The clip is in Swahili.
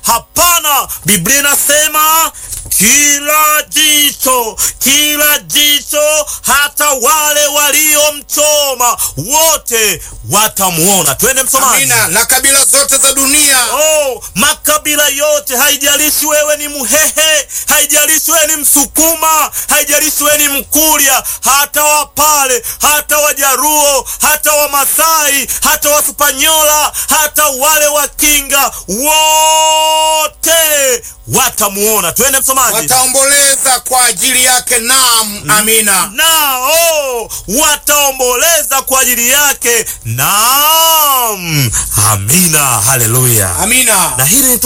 Hapana, Biblia inasema kila jicho, kila jicho, hata wale waliomchoma wote watamuona. Twende msomaji. Amina. Na kabila zote za dunia Oh, makabila yote, haijalishi wewe ni Mhehe, haijalishi wewe ni Msukuma, haijalishi wewe ni Mkurya, hata Wapare, hata Wajaruo, hata Wamasai, hata Waspanyola, hata wale Wakinga, wote watamuona. Twende msomaji. wataomboleza kwa ajili yake. Naam, amina. Nao wataomboleza kwa ajili yake. Naam, amina, haleluya. Amina. Na hili